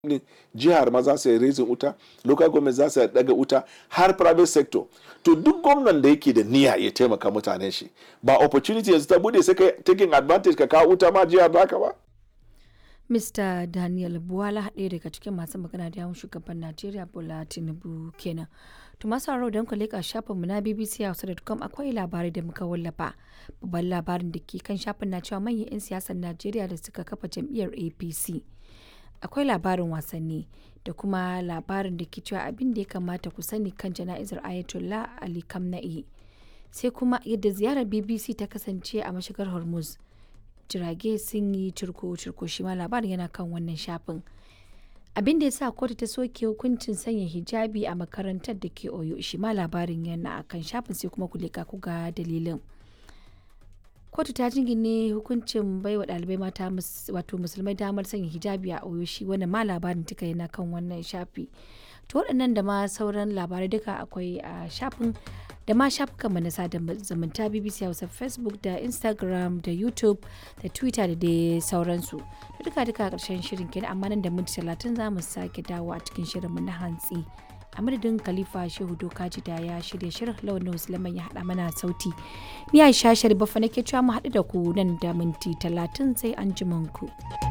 jihar ma za su yi raising wuta local government za su daga wuta har private sector to duk gwamnan da yake da niyya ya taimaka mutanen shi ba opportunity yanzu ta bude sai ka taking advantage ka kawo wuta ma jihar baka ba Mr. Daniel Buwala ɗaya daga cikin masu magana da yawun shugaban Najeriya Bola Tinubu kenan. To masu sauraro don ku leƙa shafinmu na BBC Hausa.com akwai labarai da muka wallafa. Babban labarin da ke kan shafin na cewa manyan 'yan siyasar Najeriya da suka kafa jam'iyyar APC. Akwai labarin wasanni da kuma labarin da ke cewa abin da ya kamata ku sani kan jana'izar Ayatollah Ali Kamna'i. Sai kuma yadda ziyarar BBC ta kasance a mashigar Hormuz. jirage sun yi cirko-cirko shi ma labarin yana kan wannan shafin abin da ya sa kotu ta soke hukuncin sanya hijabi a makarantar da ke oyo shi ma labarin yana a kan shafin sai kuma kulika ku ga dalilin kotu ta jingine hukuncin baiwa ɗalibai mata wato musulmai damar sanya hijabi a oyo shi wannan ma labarin duka yana kan wannan shafi to waɗannan da ma sauran labarai duka akwai a shafin da ma shafukanmu na sada zumunta bbc hausa facebook da instagram da youtube da twitter da dai sauransu da duka duka karshen shirin kenan amma nan da minti talatin za mu sake dawo a cikin shirinmu na hantsi a madadin khalifa shehu dokaji da ya shirya shirin lawan musulman ya haɗa mana sauti ni aisha sharifa nake cewa mu haɗu da ku nan da minti talatin sai an ku.